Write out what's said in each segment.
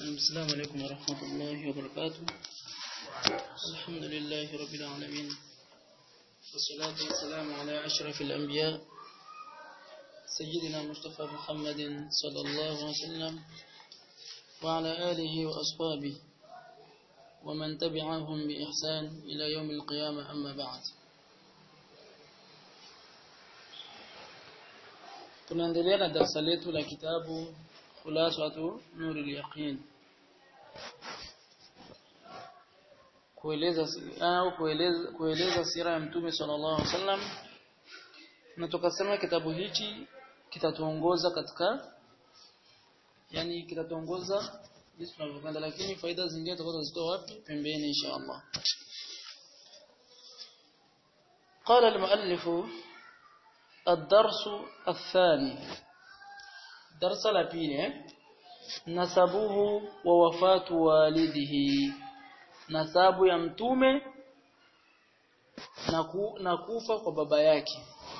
السلام عليكم ورحمة الله وبركاته الحمد لله رب العالمين والصلاة والسلام على أشرف الأنبياء سيدنا مصطفى محمد صلى الله عليه وسلم وعلى آله وأصحابه ومن تبعهم بإحسان إلى يوم القيامة أما بعد tunaendelea na darasa letu la kitabu khulasatu nurul yaqin kueleza au kueleza kueleza sira ya mtume sallallahu alaihi wasallam na tukasema kitabu hichi kitatuongoza katika yani kitatuongoza jinsi tunavyokwenda lakini faida zingine tutakazozitoa wapi pembeni insha Allah قال المؤلف الدرس الثاني درس لبيل نسبه ووفاة والده nasabu ya mtume na kufa kwa baba yake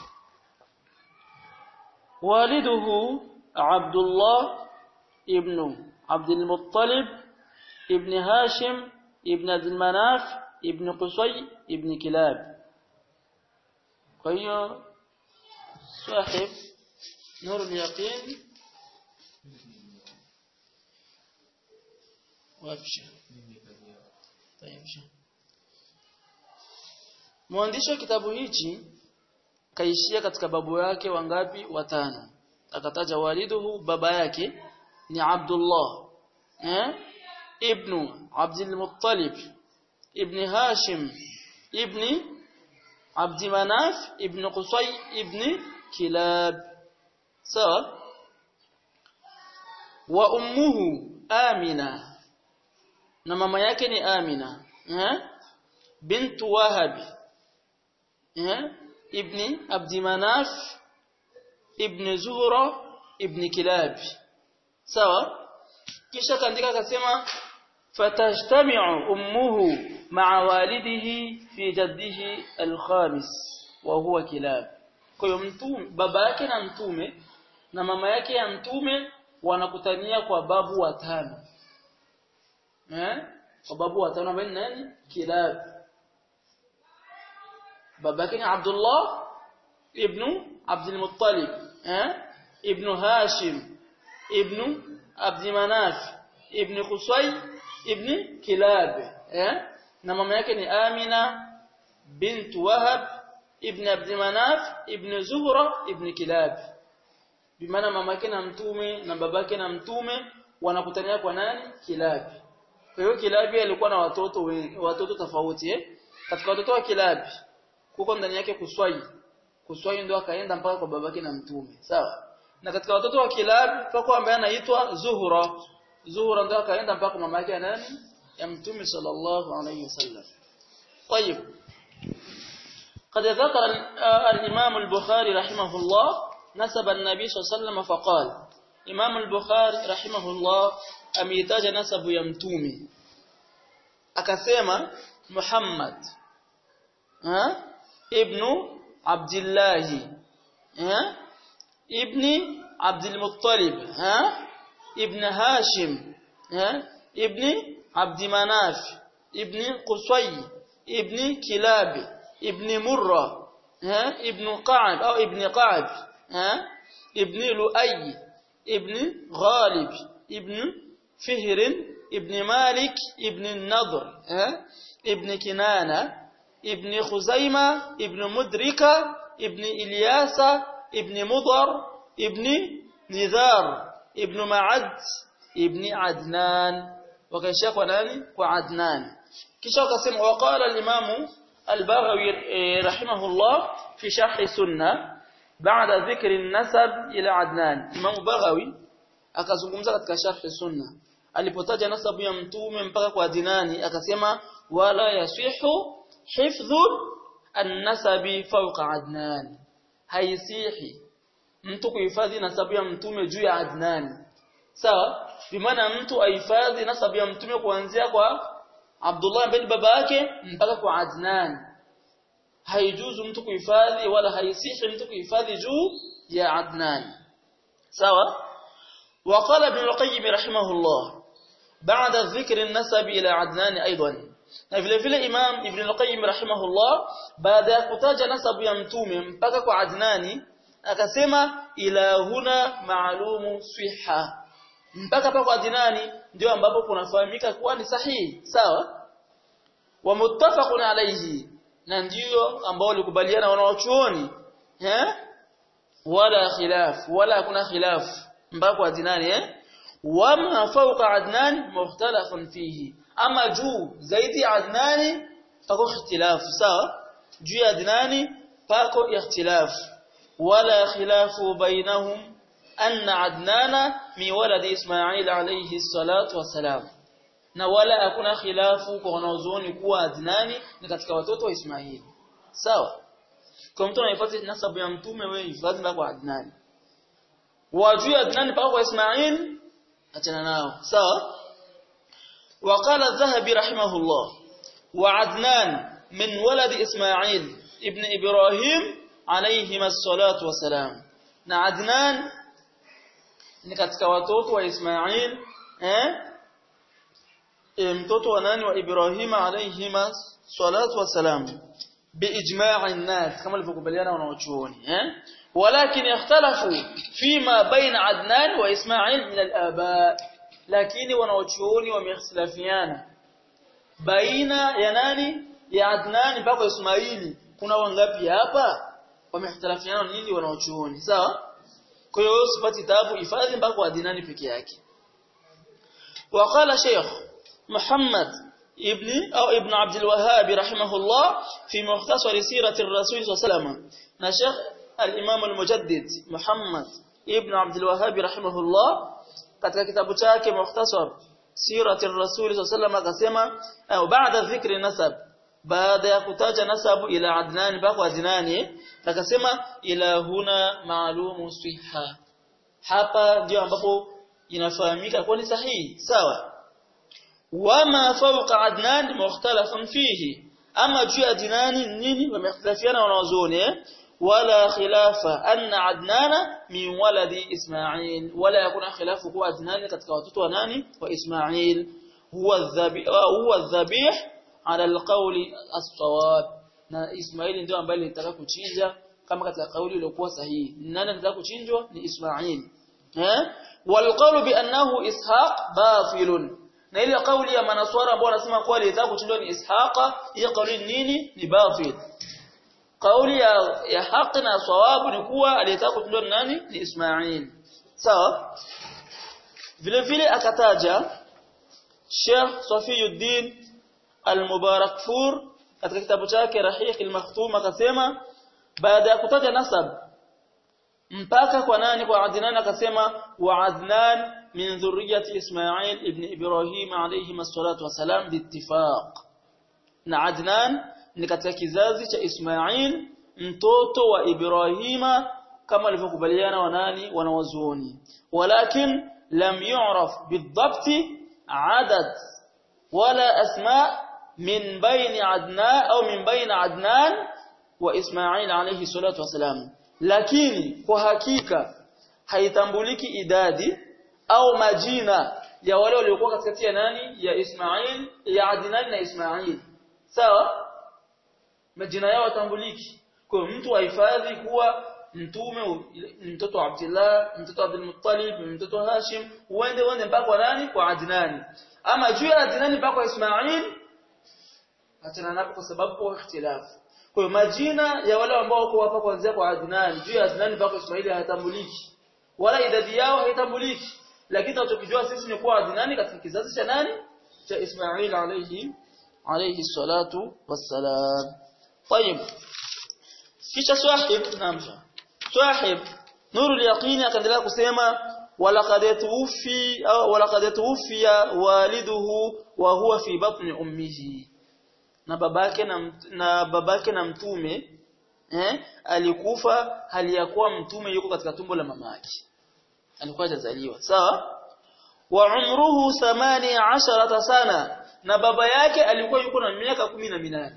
waliduhu Abdullah ibn Abdul Muttalib ibn Hashim ibn Abdul Manaf ibn Qusay ibn Kilab kwa hiyo صاحب نور اليقين وابشر طيب mwandishi wa kitabu hichi kaishia katika babu yake wangapi watano akataja waliduhu baba yake ni Abdullah eh ibn Abdul Muttalib ibn Hashim ibn عبد مناف ابن قصي ابن كلاب سواء وأمه آمنة na mama yake ni Amina eh bint Wahab eh ibn Abd Manaf ibn Zuhra ibn Kilab sawa kisha kaandika akasema fatajtami'u ummuhu ma'a walidihi fi jaddihi al-khamis wa huwa Kilab kwa hiyo mtume baba yake na mtume na mama yake ya mtume wanakutania kwa babu watano eh kwa babu watano ambao nani Kilab baba yake ni Abdullah ibn Abdul Muttalib eh ibn Hashim ibn Abd Manaf ibn Qusay ibn Kilab eh na mama yake ni Amina bint Wahab ibn Abd Manaf ibn Zuhra ibn Kilab bimaana mama yake na mtume na babake na mtume wanakutania kwa nani Kilab kwa hiyo Kilabi alikuwa na watoto wengi, watoto tofauti eh katika watoto wa Kilabi kuko ndani yake Kuswai Kuswai ndio akaenda mpaka kwa babake na mtume sawa na katika watoto wa Kilabi pako ambaye anaitwa Zuhra Zuhra ndio akaenda mpaka mama yake nani ya mtume sallallahu alayhi wasallam طيب قد ذكر الإمام البخاري رحمه الله نسب النبي صلى الله عليه وسلم فقال إمام البخاري رحمه الله ameitaja nasabu ya mtume akasema Muhammad ha ibnu Abdullah ha ibni Abdul Muttalib ha ibn Hashim ha ibni Abd Manaf ibni Qusay ibni Kilab ibni Murra ha ibn Qa'b au ibni Qa'b ha ibni Lu'ay ibni Ghalib ibn فهر ابن مالك ابن النضر ابن كنانة ابن خزيمة ابن مدركة ابن إلياس ابن مضر ابن نذار ابن معد ابن عدنان وكان شيخ وناني وعدنان كيش قسم وقال الإمام البغوي رحمه الله في شرح السنة بعد ذكر النسب إلى عدنان إمام بغوي akazungumza katika sharh sunna alipotaja nasabu ya mtume mpaka kwa dinani akasema wala yasihu hifdhu an-nasabi fawqa adnan haisihi mtu kuhifadhi nasabu ya mtume juu ya adnan sawa bimaana mtu ahifadhi nasabu ya mtume kuanzia kwa Abdullah bin baba yake mpaka kwa Adnan haijuzu mtu kuhifadhi wala haisihi mtu kuhifadhi juu ya Adnan sawa وقال ابن القيم رحمه الله بعد ذكر النسب إلى عدنان أيضا na vile vile Imam Ibn al-Qayyim rahimahullah baada ya kutaja nasabu ya mtume mpaka kwa Adnani akasema ila huna maalumu swiha mpaka pa kwa Adnani ndio ambapo kunafahamika kuwa ni sahihi sawa wa muttafaqun alayhi na ndio ambao walikubaliana wanaochuoni eh wala khilaf wala kuna khilaf mpaka kwa Adnani eh wama fawqa Adnan mukhtalafun fihi ama juu zaidi ya Adnani pako ikhtilafu sawa juu ya Adnani pako ikhtilafu wala khilafu bainahum anna Adnana mi waladi Ismail alayhi salatu wasalam na wala hakuna khilafu kwa wanaozuoni kuwa Adnani ni katika watoto wa Ismail sawa kwa mtu anayefuata nasabu ya mtume wewe hifadhi kwa Adnani wajuu Adnani pako kwa Ismail achana nao sawa وقال الذهبي رحمه الله وعدنان من ولد إسماعيل ابن إبراهيم عليهما الصلاة والسلام na Adnan ni katika watoto wa Ismail eh e, mtoto wa nani wa Ibrahim alayhima salatu wasalam biijma'i an-nas kama alivyokubaliana wanaochuoni eh walakin ikhtalafu fima baina Adnan wa Ismail min al-aba lakini wanaochuoni wamehitilafiana baina ya nani ya Adnan mpaka Ismaili kuna wangapi hapa wamehitilafiana nini wanaochuoni sawa kwa hiyo usipati tabu hifadhi mpaka Adnani peke yake وقال شيخ محمد ابن أو ابن عبد الوهاب رحمه الله في مختصر سيرة الرسول صلى الله عليه وسلم نشيخ الإمام المجدد محمد ابن عبد الوهاب رحمه الله katika kitabu chake mukhtasar sirati rasul sallallahu akasema au baada dhikri nasab baada ya kutaja nasabu ila adnan mpaka adnani akasema ila huna maalumu siha hapa ndio ambapo inafahamika kwa ni sahihi sawa wama fawqa adnan mukhtalafun fihi ama juu ya adnani nini wamekhtalafiana wanawazuoni ولا خلاف أن عدنان من ولد إسماعيل ولا يكون خلاف هو عدنان katika watoto wa nani wa Ismail huwa الذبيح huwa الذبيح على القول الصواب na Ismail ndio ambaye alitaka kuchinja kama katika kauli iliyokuwa sahihi nani anataka kuchinjwa ni Ismail eh والقول بانه اسحاق باطل na ile kauli ya manaswara ambao wanasema kwa alitaka kuchinjwa ni Ishaqa hiyo kauli nini ni batil kauli ya, ya haki na sawabu ni kuwa aliyetaka kutundwa nani ni Ismail sawa vile vile akataja Sheikh Safiyuddin Al-Mubarakfur katika kitabu chake Rahiq al-Makhtum akasema baada ya kutaja nasab mpaka kwa nani kwa Adnan akasema wa Adnan min dhurriyyati Ismail ibn Ibrahim alayhi salatu wasalam biittifaq na Adnan ni katika kizazi cha Ismail mtoto wa Ibrahima kama alivyokubaliana wanani wanawazuoni walakin lam yu'raf bidhabti adad wala asma min baini adnan au min baini adnan wa Ismail alayhi salatu wasalam lakini kwa hakika haitambuliki idadi au majina ya wale waliokuwa katikati ya nani ya Ismail ya Adnan na Ismail sawa majina yao tambuliki kwa mtu ahifadhi kuwa mtume mtoto wa Abdullah mtoto wa Abdul Muttalib mtoto wa Hashim uende uende mpaka kwa nani kwa Adnani ama juu ya Adnani mpaka kwa Ismail achana napo kwa sababu kwa ikhtilafu kwa hiyo majina ya wale ambao wako hapa kuanzia kwa Adnani juu ya Adnani mpaka Ismail hayatambuliki wala idadi yao haitambuliki lakini tunachokijua sisi ni kuwa Adnani katika kizazi cha nani cha Ismail alayhi alayhi salatu wassalam طيب kisha swahib namsha swahib nurul yaqini akaendelea kusema walaqad tuwfi au walaqad tuwfiya waliduhu wa huwa fi batni ummihi na babake na na babake na mtume eh alikufa hali ya kuwa mtume yuko katika tumbo la mamake alikuwa hajazaliwa sawa wa umruhu 18 sana na baba yake alikuwa yuko na miaka 18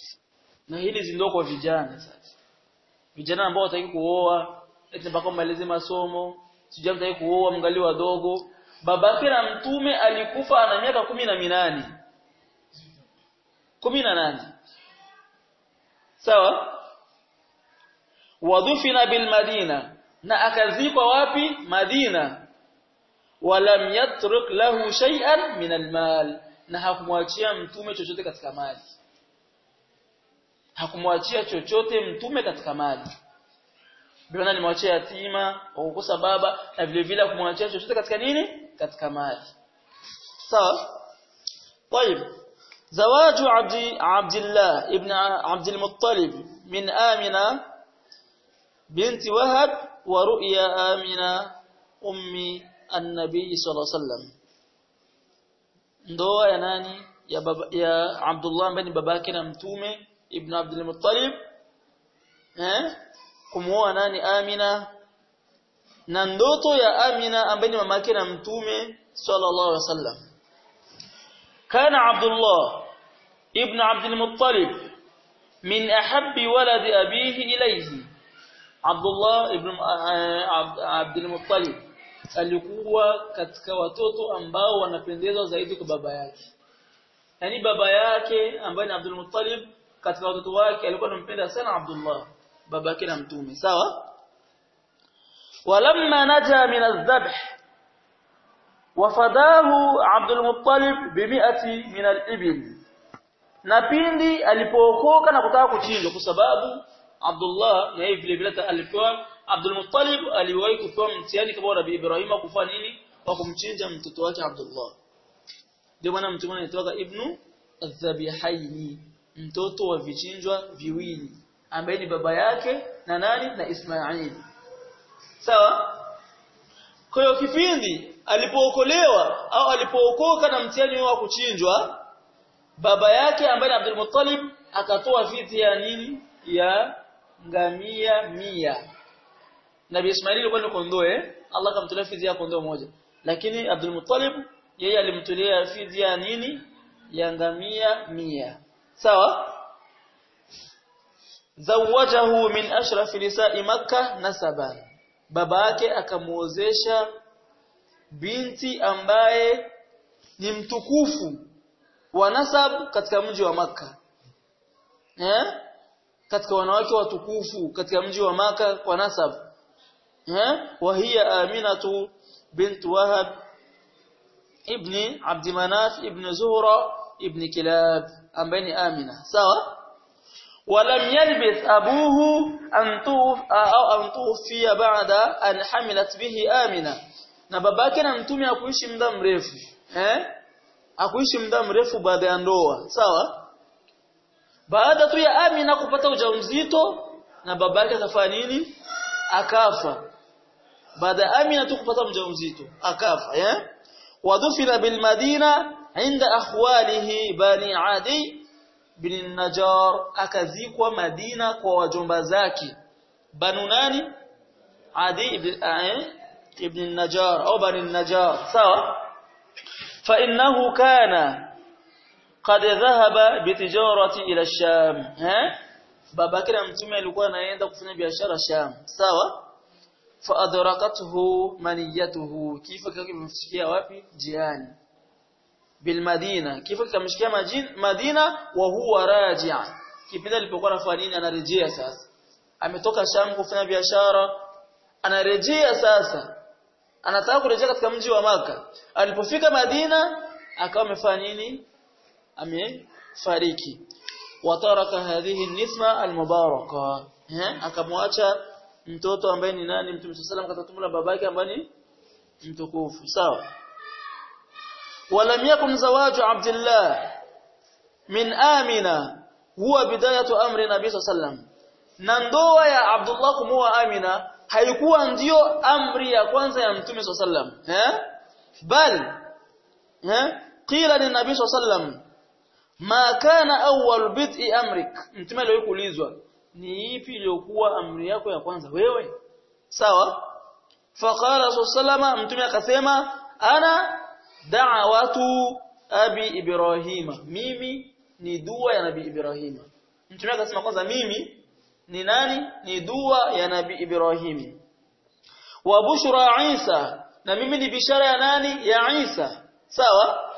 na hili zindo kwa vijana sasa vijana ambao wataki kuoa eti mpaka malize masomo sijui mtaki kuoa mngali wadogo babake na mtume alikufa ana miaka kumi na minane kumi na nane sawa wadhufina bil madina na akazikwa wapi madina walam yatruk lahu shay'an min almal na hakumwachia mtume chochote katika mali hakumwachia chochote mtume katika mali ndio alimwachia yatima kwa kukosa baba na vile vile kumwachia chochote katika nini katika mali sawa طيب زواج عبد عبد الله ابن عبد المطلب من آمنة بنت وهب ورؤيا آمنة أم النبي صلى الله عليه وسلم ndoa ya nani ya baba, ya Abdullah ambaye ni babake na mtume ibn Abdul Muttalib eh kumuoa nani Amina na ndoto ya Amina ambaye ni mamake na mtume sallallahu alaihi wasallam kana Abdullah ibn Abdul Muttalib min ahabbi waladi abihi ilayhi Abdullah ibn Abdul Muttalib alikuwa katika watoto ambao wanapendezwa zaidi kwa baba yake yani baba yake ambaye ni Abdul Muttalib katika watoto wake alikuwa anampenda sana Abdullah babake na mtume sawa walamma naja min adh-dhabh wafadahu Abdul Muttalib bimi'ati min al-ibil na pindi alipookoka na kutaka kuchinjwa kwa sababu Abdullah na yeye vile vile alipewa Abdul Muttalib aliwahi kupewa mtihani kama Nabii Ibrahim kufanya nini kwa kumchinja mtoto wake Abdullah ndio maana mtume anaitwa Ibnu Adh-Dhabihaini mtoto wa vichinjwa viwili ambaye ni baba yake na nani na Ismail sawa kwa hiyo kipindi alipookolewa au alipookoka na mtihani wa kuchinjwa baba yake ambaye ni Abdul Muttalib akatoa fidia ya nini ya ngamia mia Nabii Ismail alikuwa ni kondoo eh Allah akamtolea fidia ya kondoo moja lakini Abdul Muttalib yeye alimtolea fidia ya nini ya ngamia mia sawa zawajahu min ashrafi nisa'i makkah nasaban baba yake akamuozesha binti ambaye ni mtukufu wa nasab katika mji wa maka eh katika wanawake watukufu katika mji wa maka kwa nasab eh wa hiya aminatu bint wahab ibni abd manaf ibn zuhra ibn kilab ambaye ni amina sawa ولم يلبث أبوه أن توف أو أن توفي بعد أن حملت به آمنة na babake na mtume akuishi muda mrefu eh akuishi muda mrefu baada ya ndoa sawa baada tu ya Amina kupata ujauzito na babake akafanya nini akafa baada ya Amina tu kupata ujauzito akafa eh wadufina bil madina inda akhwalihi bani adi bin Najar akazikwa Madina kwa wajomba zake banu nani Adi ibn ibn Najar au bani Najar sawa fa innahu kana qad dhahaba bitijarati ila Sham eh babake na mtume alikuwa anaenda kufanya biashara Sham sawa fa adrakathu maniyatuhu kifo kimemfikia wapi jiani bilmadina kifo kikamshikia Madina wa huwa raji'a kipindi alipokuwa anafanya nini anarejea sasa ametoka Sham kufanya biashara anarejea sasa anataka kurejea katika mji wa maka alipofika Madina akawa amefanya nini amefariki wataraka hadhihi nisma almubaraka eh akamwacha mtoto ambaye ni nani mtume sallallahu alayhi wasallam katika babake ambaye ni mtukufu sawa ولم يكن زواج عبد الله من آمنة هو بداية أمر النبي صلى الله عليه وسلم na ndoa ya Abdullah kumuoa Amina haikuwa ndiyo amri ya kwanza ya Mtume صلى الله عليه وسلم eh bal eh qila ni Nabii صلى الله عليه وسلم ma kana awwal bid'i amrik Mtume aliyokuulizwa ni ipi iliyokuwa amri yako ya kwanza wewe sawa faqala sallallahu alayhi Mtume akasema ana da'watu abi ibrahima mimi ni dua ya nabii ibrahima mtume akasema kwanza mimi ni nani ni dua ya nabii ibrahim wa bushra isa na mimi ni bishara ya nani ya Isa sawa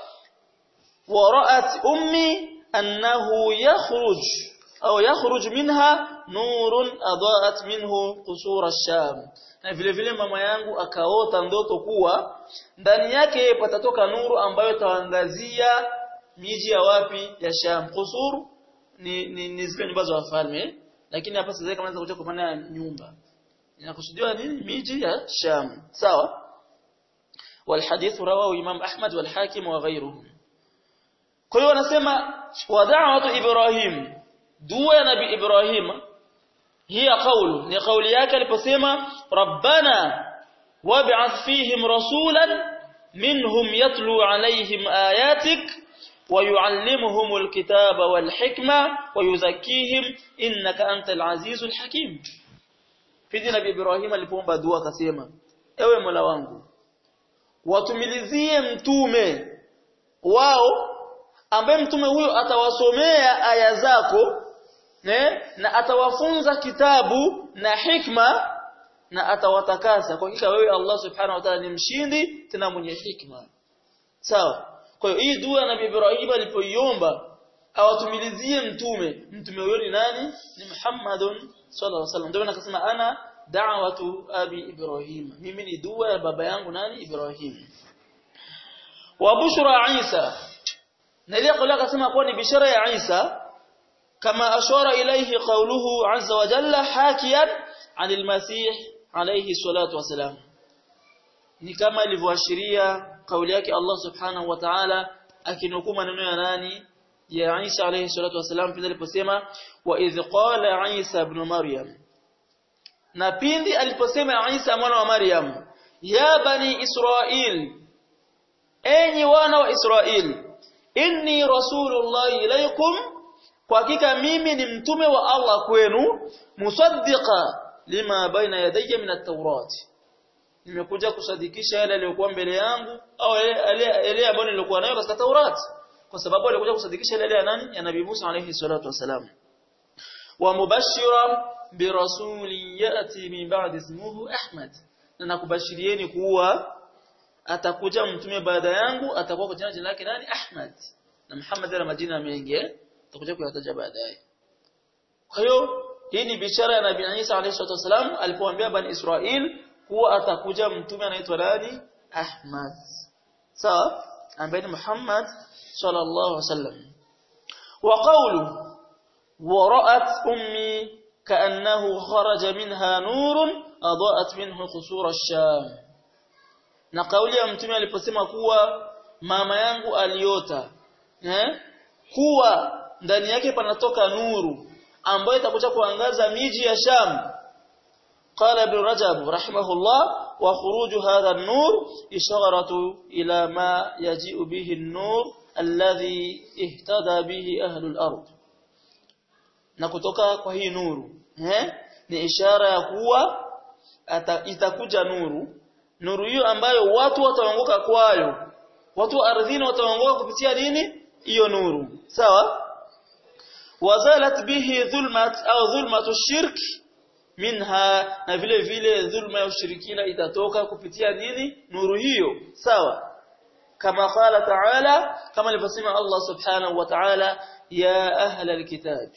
ورأت أمي أنه يخرج أو يخرج منها نور أضاءت منه قصور الشام na vile vile mama yangu akaota ndoto kuwa ndani yake patatoka nuru ambayo itaangazia miji ya wapi ya Sham qusur ni, ni, ni zile nyumba za wafalme lakini hapa sasa kama kuja kwa maana ya nyumba inakusudiwa nini miji ya Sham sawa والحديث رواه إمام أحمد والحاكم وغيرهم kwa hiyo wanasema wa da'watu Ibrahim dua ya nabii Ibrahim hiya qawlu ni kauli yake aliposema rabbana wab'ath fihim rasulan minhum yatlu alayhim ayatik ويعلمهم الكتاب والحكمة ويزكيهم إنك أنت العزيز الحكيم في نبي إبراهيم alipoomba dua akasema ewe Mola wangu watumilizie mtume wao ambaye mtume huyo atawasomea aya zako ne? na atawafunza kitabu na hikma na atawatakasa kwa hakika wewe Allah subhanahu wa ta'ala ni mshindi tena mwenye hikma sawa kwa hiyo hii dua nabii Ibrahim alipoiomba awatumilizie mtume mtume huyo ni nani ni Muhammadun sallallahu alaihi wasallam ndio akasema ana da'watu abi Ibrahim mimi ni dua ya baba yangu nani Ibrahim wa bushra Isa na ile kauli akasema kuwa ni bishara ya Isa kama ashara ilayhi qawluhu azza wa jalla hakiyan anil masih alayhi salatu wasalam ni kama ilivyoashiria kauli yake Allah subhanahu wa ta'ala akinukuu maneno ya nani ya Isa alayhi salatu wasalam pindi aliposema wa idh qala Isa ibn Maryam na pindi aliposema Isa mwana wa Maryam ya bani Israil enyi wana wa Israil inni rasulullah ilaykum kwa hakika mimi ni mtume wa Allah kwenu musaddiqa lima baina yadayya min at-taurat nimekuja kusadikisha yale yaliyokuwa mbele yangu au yale ambayo nilikuwa nayo katika Taurat kwa sababu alikuja kusadikisha yale ya nani ya Nabii Musa alayhi salatu wasalam wa mubashshira bi rasulin yati min ba'di ismuhu Ahmad na nakubashirieni kuwa atakuja mtume baada yangu atakuwa kwa jina lake nani Ahmad na Muhammad ana majina mengi atakuja kuyataja baadaye kwa hiyo hii ni bishara ya Nabii Isa alayhi salatu wasalam alipoambia bani Israel kuwa atakuja mtume anaitwa nani Ahmad sawa ambaye ni Muhammad sallallahu alaihi wasallam wa qawlu wa ra'at ummi ka'annahu kharaja minha nurun adaat minhu qusur ash-sham na kauli ya mtume aliposema kuwa mama yangu aliota eh kuwa ndani yake panatoka nuru ambayo itakuja kuangaza miji ya Sham قال ابن رجب رحمه الله وخروج هذا النور إشارة إلى ما يجيء به النور الذي اهتدى به أهل الأرض نكتوكا kwa hii nuru eh ni ishara ya kuwa itakuja nuru nuru hiyo ambayo watu wataongoka kwayo watu ardhini wataongoka kupitia nini hiyo nuru sawa wazalat bihi dhulmat au dhulmatu shirki minha na vile vile dhulma ya ushirikina itatoka kupitia nini nuru hiyo sawa kama qala ta'ala kama alivyosema Allah subhanahu wa ta'ala ya ahla alkitabi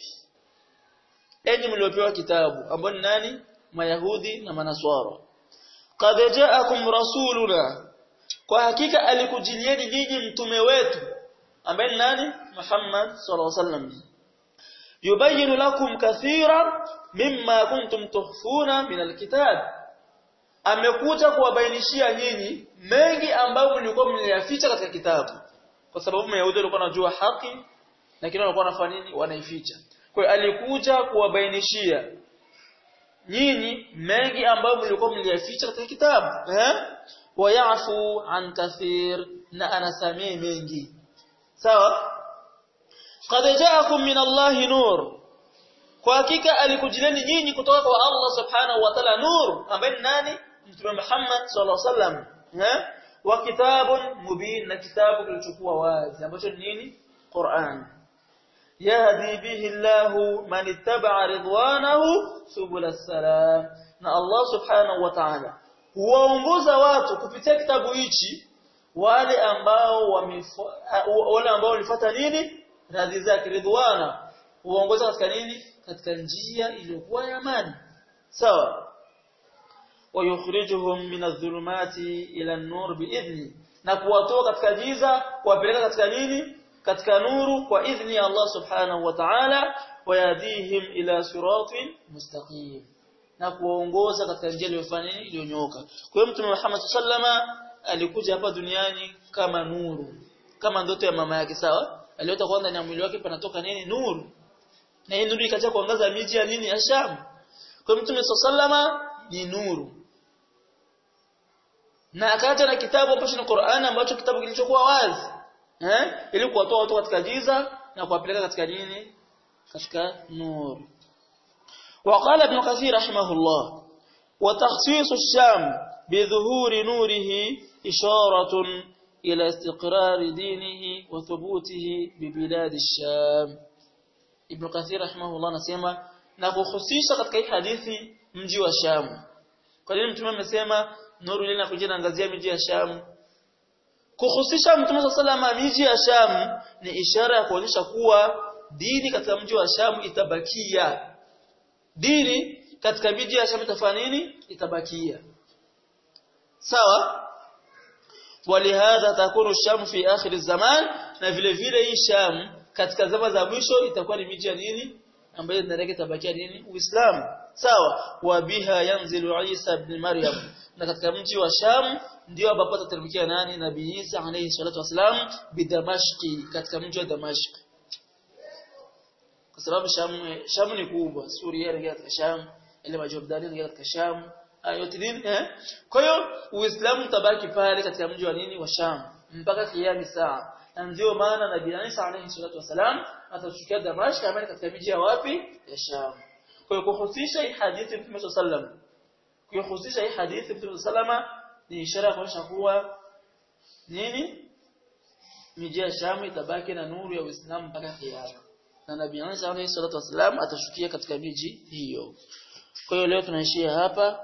enyi mliopewa kitabu ambao ni nani mayahudi na manaswara qad ja'akum rasuluna kwa hakika alikujilieni nyinyi mtume wetu ambaye ni nani Muhammad sallallahu alaihi wasallam yubayinu lakum kathiran mimma kuntum tuhfuna min alkitab amekuja kuwabainishia nyinyi mengi ambayo mlikuwa mliyaficha katika kitabu kwa sababu mayahudi walikuwa wanajua haki lakini walikuwa wanafanya nini wanaificha kwa hiyo alikuja kuwabainishia nyinyi mengi ambayo mlikuwa mliyaficha katika kitabu eh wayafu an kathir na anasamee mengi sawa qad ja'akum min Allahi nur kwa hakika alikujileni nyinyi kutoka kwa Allah subhanahu wa ta'ala nur ambaye ni nani mtume Muhammad sallallahu alaihi wasallam eh wa kitabun mubin na kitabu kilichokuwa wazi ambacho ni nini Qur'an yahdi bihi Allahu man ittaba'a ridwanahu subul salam na Allah subhanahu wa ta'ala huwaongoza watu kupitia kitabu hichi wale ambao wale ambao walifuata nini radhi zake ridwana huongoza katika nini katika njia iliyokuwa ya amani sawa wayukhrijuhum min adh-dhulumati ila an-nur bi'idhni na kuwatoa katika giza kuwapeleka katika nini katika nuru kwa idhni ya Allah subhanahu wa ta'ala wayadihim ila siratin mustaqim na kuwaongoza katika njia iliyofanya nini iliyonyooka kwa hiyo mtume Muhammad sallama alikuja hapa duniani kama nuru kama ndoto ya mama yake sawa aliota kwanza ndani ya mwili wake panatoka nini nuru na hii nuru ikaja kuangaza miji ya nini ya Sham kwa mtume sallama ni nuru na akaja na kitabu ambacho ni Qur'an ambacho kitabu kilichokuwa wazi eh ili kuwatoa watu katika giza na kuwapeleka katika nini katika nuru وقال ابن كثير رحمه الله وتخصيص الشام بظهور نوره إشارة إلى استقرار دينه وثبوته ببلاد الشام ابن كثير رحمه الله نسمى نخصيص katika hii hadithi mji wa Sham kwa nini mtume amesema nuru ile inakuja inaangazia miji ya Sham kuhusisha mtume sallallahu miji ya Sham ni ishara ya kuonyesha kuwa dini katika mji wa Sham itabakia dini katika miji ya Sham itafanya nini itabakia sawa walihadha takunu Sham fi akhir zaman na vile vile hii Sham katika zama za mwisho itakuwa ni miji ya nini ambayo ndani yake itabakia nini Uislamu sawa wa biha yanzilu Isa ibn Maryam na katika mji wa Sham ndio ambapo atateremkia nani Nabii Isa alayhi salatu wasalam bidamashqi katika mji wa Damashq kwa sababu Sham Sham ni kubwa Suria ni katika Sham ile Majordani ni katika Sham yote nini eh kwa hiyo Uislamu utabaki pale katika mji wa nini wa Sham mpaka kiyami saa na ndio maana Nabii Isa alayhi salatu wasalam atashukia Damashq ambaye katika miji ya wapi ya Sham kwa hiyo kuhusisha hii hadithi Mtume sallam kuhusisha hii hadithi Mtume sallama ni ishara kuonyesha kuwa nini miji ya Sham itabaki na nuru ya Uislamu mpaka kiyama na Nabii Isa alayhi salatu wasalam atashukia katika miji hiyo kwa hiyo leo tunaishia hapa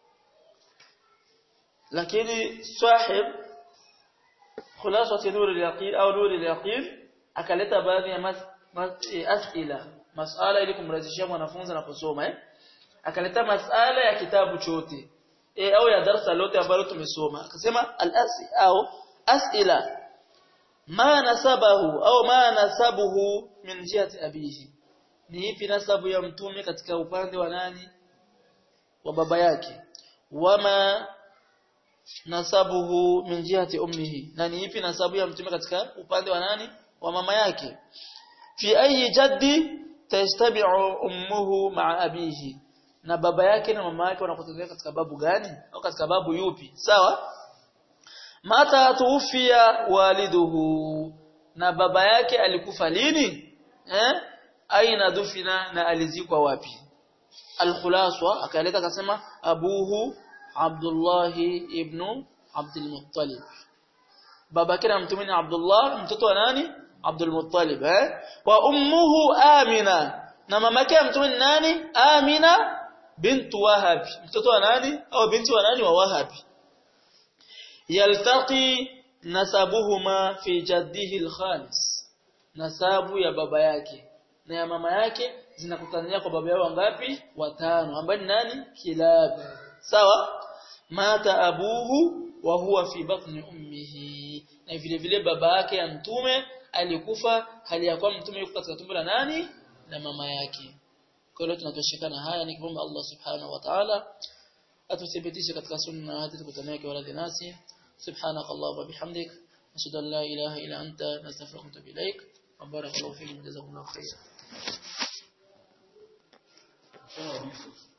lakini sahib خلاصه نور اليقين au نور اليقين akaleta baadhi ya asila masala ili kumrahisishia mwanafunzi anaposoma eh akaleta masala ya kitabu chote e, au ya darasa lote ambalo tumesoma akasema al-asi au asila ma nasabahu au ma nasabuhu min jihati abihi ni ipi nasabu ya mtume katika upande wa nani wa baba yake wama nasabuhu min jihati ummihi na ni ipi nasabu ya mtume katika upande wa nani wa mama yake fi ayi jaddi tastabi'u ummuhu ma'a abihi na baba yake na mama yake wanakutana katika babu gani au katika babu yupi sawa mata tuufia waliduhu na baba yake alikufa lini eh aina dufina na alizikwa wapi alkhulaswa akaleta akasema abuhu Abdullah ibn Abdul Muttalib baba yake na mtume ni Abdullah mtoto wa nani Abdul Muttalib eh wa ummuhu Amina na mama yake mtume ni nani Amina bintu Wahab mtoto wa nani au binti wa nani wa Wahab yaltaqi nasabuhuma fi jaddihi al-khalis nasabu ya baba yake na ya mama yake zinakutania kwa baba yao ngapi watano ambaye ni nani kilab sawa mata abuhu wa huwa fi batni ummihi na vile vile baba yake ya mtume alikufa hali ya kuwa mtume yuko katika tumbo la nani na mama yake kwa hiyo tunatoshekana haya ni kumwomba Allah subhanahu wa ta'ala atuthibitishe katika sunna hadi tukutane kwa radhi nasi سبحانك اللهم وبحمدك نشهد ان لا اله الا انت نستغفرك ونتوب اليك وبارك الله فيك جزاكم الله خيرا